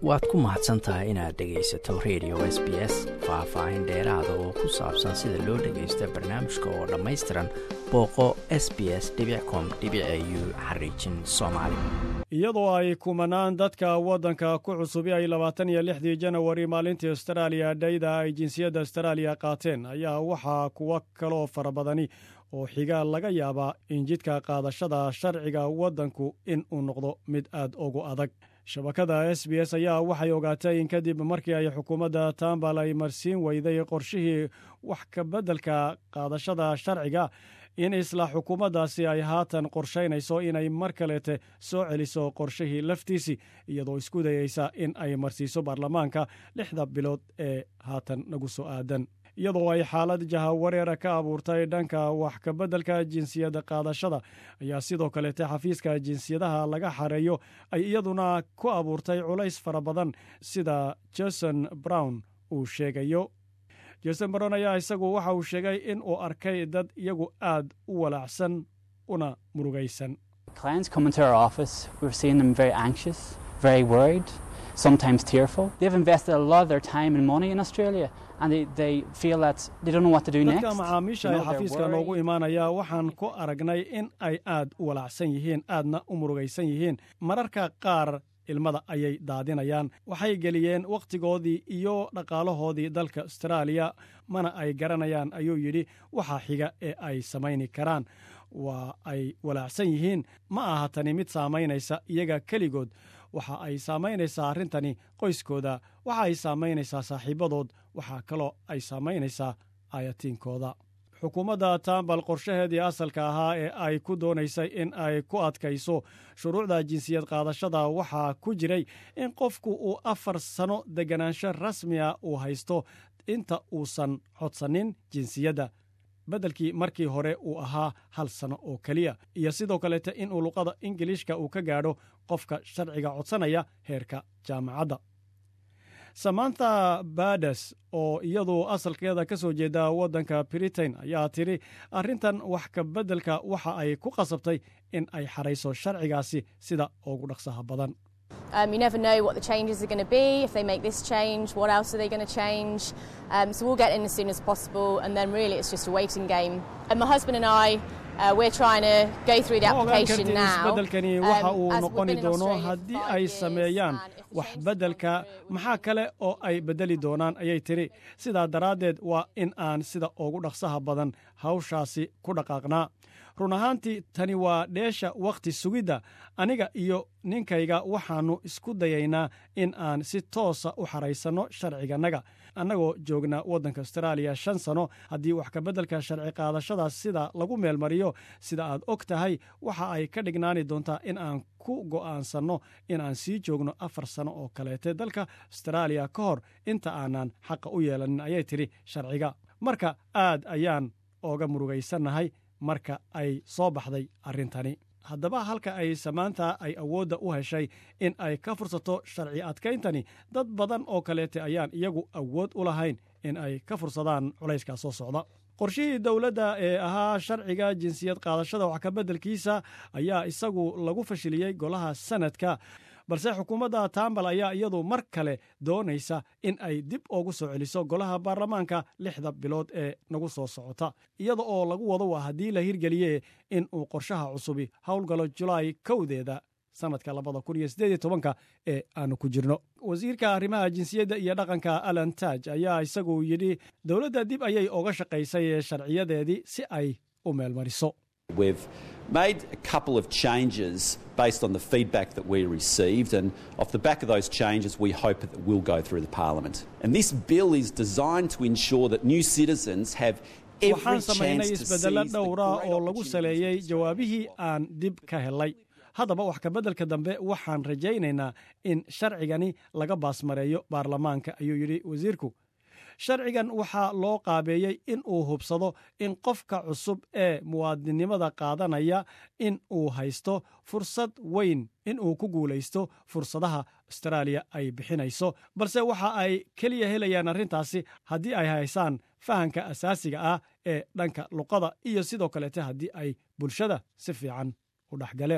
waad ku mahadsan tahay inaad dhegaysato radio s b s faah-faahin dheeraada oo ku saabsan sida loo dhagaysta barnaamijka oo dhammaystiran booqo s b s com u xariijin soomaali iyadoo ay kumanaan dadka waddanka ku cusubi ay labaatan iyo lixdii janawari maalintii astaraaliya dhayda ay jinsiyadda astaraaliya qaateen ayaa waxaa kuwo kaloo fara badani oo xiga laga yaabaa in jidka qaadashada sharciga waddanku in uu noqdo mid aad ugu adag shabakada s b s ayaa waxay ogaatay in kadib markii ay xukuumadda tambal ay marsiin weyday qorshihii wax ka beddelka qaadashada sharciga in isla xukuumaddaasi ay haatan qorshaynayso inay mar kaleete soo celiso qorshihii laftiisii iyadoo isku dayeysa in ay marsiiso baarlamaanka lixda bilood ee haatan nagu soo aadan iyadoo ay xaalad jahawareera ka abuurtay dhanka wax ka beddelka jinsiyadda qaadashada ayaa sidoo kaleete xafiiska jinsiyadaha laga xareeyo ay iyaduna ku abuurtay culays fara badan sida jason brown uu sheegayo jason brown ayaa isagu waxa uu sheegay in uu arkay dad iyagu aad u walaacsan una murugaysan sometimes tearful. They've invested a lot of their time and money in Australia and they, they feel that they don't know what to do next. dadka macaamiisha ee xafiiska noogu imaanaya waxaan ku aragnay in ay aad u walaacsan yihiin aadna u murugaysan yihiin mararka qaar ilmada ayay daadinayaan waxay geliyeen wakhtigoodii iyo dhaqaalahoodii dalka astaraaliya mana ay garanayaan ayuu yidhi waxa xiga ee ay samayni karaan waa ay walaacsan yihiin ma aha tani mid saamaynaysa iyaga keligood waxa ay saamaynaysaa arrintani qoyskooda waxa ay saamaynaysaa saaxiibadood waxaa kaloo ay saamaynaysaa aayatiinkooda xukuumadda tambal qorshaheedii asalka ahaa ee ay ku doonaysay in ay ku adkayso shuruucda jinsiyad qaadashada waxaa ku jiray in qofku uu afar sano deganaansho rasmiga uu haysto inta uusan codsanin jinsiyadda beddelkii markii hore uu ahaa hal sano oo keliya iyo sidoo kaleete inuu luqada ingiliishka uu ka gaadho qofka sharciga codsanaya heerka jaamacadda samantha bades oo iyadu asalkeeda ka soo jeeda waddanka britain ayaa tidhi arrintan wax ka beddelka waxa ay ku qasabtay in ay xarayso sharcigaasi sida ugu dhaqsaha badan Um, you never know what the changes are going to be. If they make this change, what else are they going to change? Um, so we'll get in as soon as possible, and then really it's just a waiting game. And my husband and I, uh, we're trying to go through the application now. isbeddelkani waxa uu noqoni doono haddii ay sameeyaan wax beddelka maxaa kale oo ay beddeli doonaan ayay tidhi sidaa daraaddeed waa in aan sida ugu dhaqsaha badan hawshaasi ku dhaqaaqnaa run ahaantii tani waa dheesha wakhti sugidda aniga iyo ninkayga waxaannu isku dayaynaa in aan si toosa u xaraysanno sharcigannaga annagoo joogna waddanka astaraaliya shan sano haddii wax kabeddelka sharci qaadashadaas sida lagu meelmariyo sida aad og tahay waxa ay ka dhignaani doontaa in aan ku go'aansanno in aan sii joogno afar sano oo kaleete dalka astaraaliya ka hor inta aanan xaqa u yeelanin ayay tidhi sharciga marka aad ayaan ooga murugaysannahay marka ay soo baxday arrintani haddaba halka ay samaanta ay awoodda u heshay in ay ka fursato sharci adkayntani dad badan oo kaleete ayaan iyagu awood u lahayn in ay ka fursadaan culayskaa soo socda qorshihii dowladda ee ahaa sharciga jinsiyad qaadashada wax kabeddelkiisa ayaa isagu lagu fashiliyey golaha sanadka balse xukuumadda tambal ayaa iyadu mar kale doonaysa in ay dib ugu soo celiso golaha baarlamaanka lixda bilood ee nagu soo socota iyada oo lagu wado waa haddii la hirgeliye in uu qorshaha cusubi howlgalo julaay kowdeeda sanadka labada kun iyo siddeed iyo tobanka ee aanu ku jirno wasiirka arrimaha jinsiyadda iyo dhaqanka alan taaj ayaa isagu yidhi dowladda dib ayay uga shaqaysay sharciyadeedii si ay u meelmariso We've made a couple of changes based on the feedback that we received, and off the back of those changes, we hope that will go through the Parliament. And this bill is designed to ensure that new citizens have every waxaan samaynay chance to isbeddelo seize the dhowra great oo lagu saleeyey opportunities jawaabihii aan dib ka helay haddaba wax kabeddelka dambe waxaan rajaynaynaa in sharcigani laga baasmareeyo baarlamaanka ayuu yidhi wasiirku sharcigan waxaa loo qaabeeyey in uu hubsado in qofka cusub ee muwaadinnimada qaadanaya in uu haysto fursad weyn in uu ku guulaysto fursadaha astaraaliya ay bixinayso balse waxa ay keliya helayaan arrintaasi haddii ay haysaan fahanka asaasiga ah ee dhanka luqada iyo sidoo kaleete haddii ay bulshada si fiican u dhexgaleen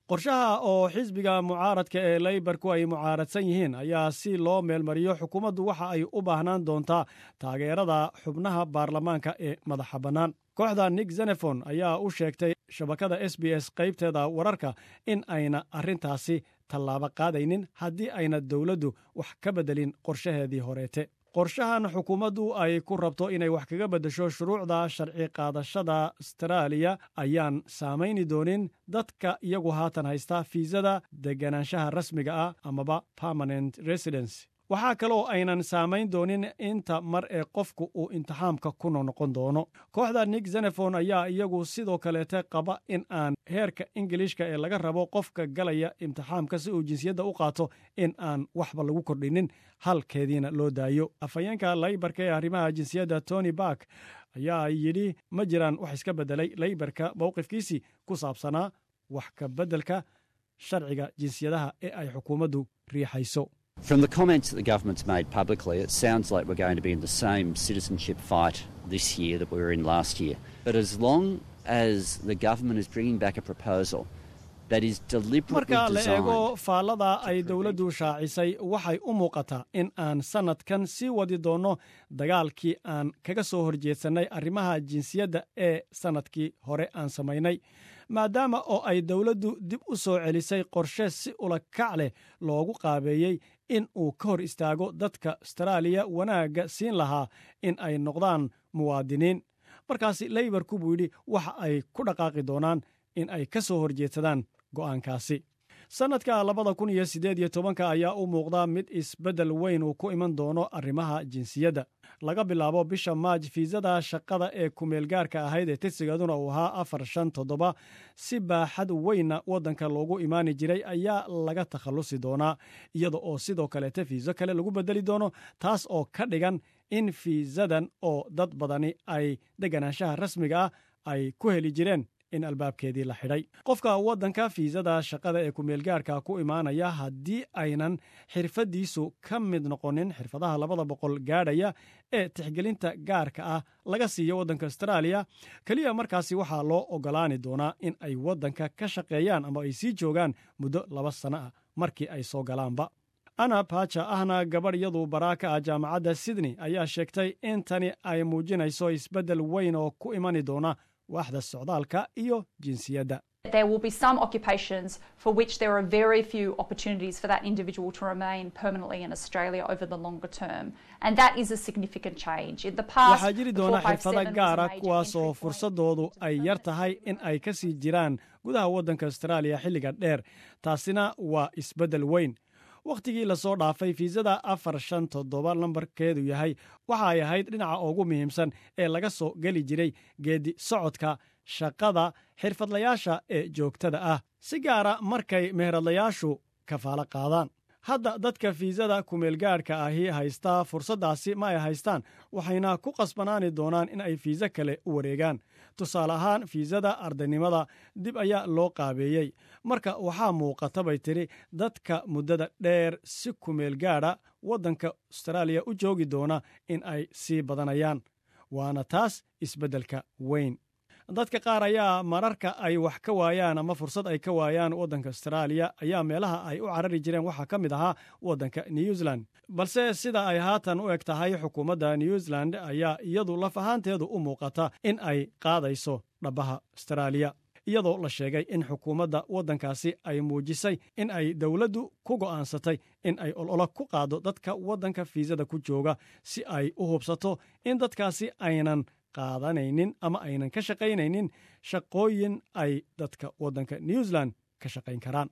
qorshaha oo xisbiga mucaaradka ee leybarku ay mucaaradsan yihiin ayaa si loo meelmariyo xukuumaddu waxa ay u baahnaan doontaa taageerada xubnaha baarlamaanka ee madaxa bannaan kooxda nik zenefon ayaa u sheegtay shabakada s b s qaybteeda wararka in ayna arrintaasi tallaabo qaadaynin haddii ayna dowladdu wax ka beddelin qorshaheedii horeete qorshahan xukuumaddu ay ku rabto inay wax kaga beddesho shuruucda sharci qaadashada astaraaliya ayaan saamayni doonin dadka iyagu haatan haysta fiisada deganaanshaha rasmiga ah amaba permanent residence waxaa kaloo aynan saamayn doonin inta mar ee qofku uu imtixaamka ku noqon doono kooxda nik zenefon ayaa iyagu sidoo kaleete qaba in aan heerka ingilishka ee laga rabo qofka galaya imtixaamka si uu jinsiyadda u qaato in aan waxba lagu kordhinin halkeediina loo daayo afhayeenka laybarka ee arrimaha jinsiyadda tony bark ayaa yidhi ma jiraan wax iska beddelay laybarka mowqifkiisii ku saabsanaa wax ka beddelka sharciga jinsiyadaha ee ay xukuumaddu riixayso From the comments that the government's made publicly, it sounds like we're going to be in the same citizenship fight this year that we were in last year. But as long as the government is bringing back a proposal that is deliberately marka la eego designed faallada ay dowladdu shaacisay waxay u muuqataa in aan sannadkan sii wadi doonno dagaalkii aan kaga soo horjeedsannay arrimaha jinsiyadda ee sannadkii hore aan samaynay maadaama oo ay dowladdu dib u soo celisay qorshe si ula kac leh loogu qaabeeyey in uu ka hor istaago dadka astaraaliya wanaagga siin lahaa in ay noqdaan muwaadiniin markaasi leybarku buu yidhi waxa ay ku dhaqaaqi doonaan in ay ka soo horjeedsadaan go'aankaasi sannadka labada kun iyo siddeed iyo tobanka ayaa u muuqda mid isbeddel weyn uu ku iman doono arrimaha jinsiyadda laga bilaabo bisha maaj fiisada shaqada ee kumeelgaarka ahayd ee tirsigeeduna uu ahaa afar shan toddoba si baaxad weynna waddanka loogu imaani jiray ayaa laga takhallusi doonaa iyada oo sidoo kaleete fiiso kale lagu beddeli doono taas oo ka dhigan in fiisadan oo dad badani ay deganaanshaha rasmiga ah ay ku heli jireen in albaabkeedii la xidhay qofka waddanka fiisada shaqada ee kumeelgaarka ku imaanaya haddii aynan xirfaddiisu ka mid noqonin xirfadaha labada boqol gaadhaya ee tixgelinta gaarka ah laga siiyo waddanka astaraaliya keliya markaasi waxaa loo oggolaani doonaa in ay waddanka ka shaqeeyaan ama ay sii joogaan muddo laba sanno ah markii ay soo galaanba ana baja ahna gabadh yadu baraaka ah jaamacadda sydney ayaa sheegtay in tani ay muujinayso isbeddel weyn oo ku imani doona waaxda socdaalka iyo jinsiyadda There will be some occupations for which there are very few opportunities for that individual to remain permanently in Australia over the longer term. And that is a significant change. In the past, waxaa jiri the doona 457 xirfado was a gaara major kuwaas oo entry point fursadoodu into ay yar permanent tahay in ay ka sii jiraan gudaha waddanka astaraaliya xilliga dheer taasina waa isbeddel weyn wakhtigii lasoo dhaafay fiisada afar shan toddoba lambarkeedu yahay waxa ay ahayd dhinaca ugu muhiimsan ee laga soo geli jiray geedi socodka shaqada xirfadlayaasha ee joogtada ah si gaara markay meheradlayaashu kafaalo qaadaan hadda dadka fiisada kumeelgaadhka ahi haystaa fursaddaasi ma ay haystaan waxayna ku qasbanaani doonaan in ay fiisa kale u wareegaan tusaale ahaan fiisada ardaynimada dib ayaa loo qaabeeyey marka waxaa muuqata bay tidhi dadka muddada dheer si kumeelgaadha waddanka astaraaliya u joogi doona in ay sii badanayaan waana taas isbeddelka weyn dadka qaar ayaa mararka ay wax ka waayaan ama fursad ay ka waayaan waddanka astaraaliya ayaa meelaha ay u carari jireen waxaa ka mid ahaa waddanka new zealand balse sida ay haatan u eg tahay xukuumadda new zealand ayaa iyadu laf ahaanteedu u muuqata in ay qaadayso dhabbaha astaraaliya iyadoo la sheegay in xukuumadda waddankaasi ay muujisay in ay dowladdu ku go'aansatay in ay ololo ku qaado dadka waddanka fiisada ku jooga si ay u hubsato in dadkaasi aynan qaadanaynin ama aynan ka shaqaynaynin shaqooyin ay dadka waddanka new zealand ka shaqayn karaan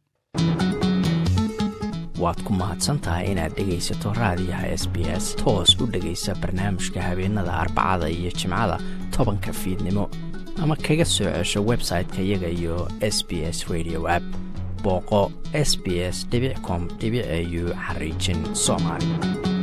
waad ku mahadsantahay inaad dhegaysato raadiyaha s b s toos u dhegaysa barnaamijka habeenada arbacada iyo jimcada tobanka fiidnimo ama kaga soo cesho website-ka iyaga iyo s b s radio app booqo s b s com au xariijin soomaali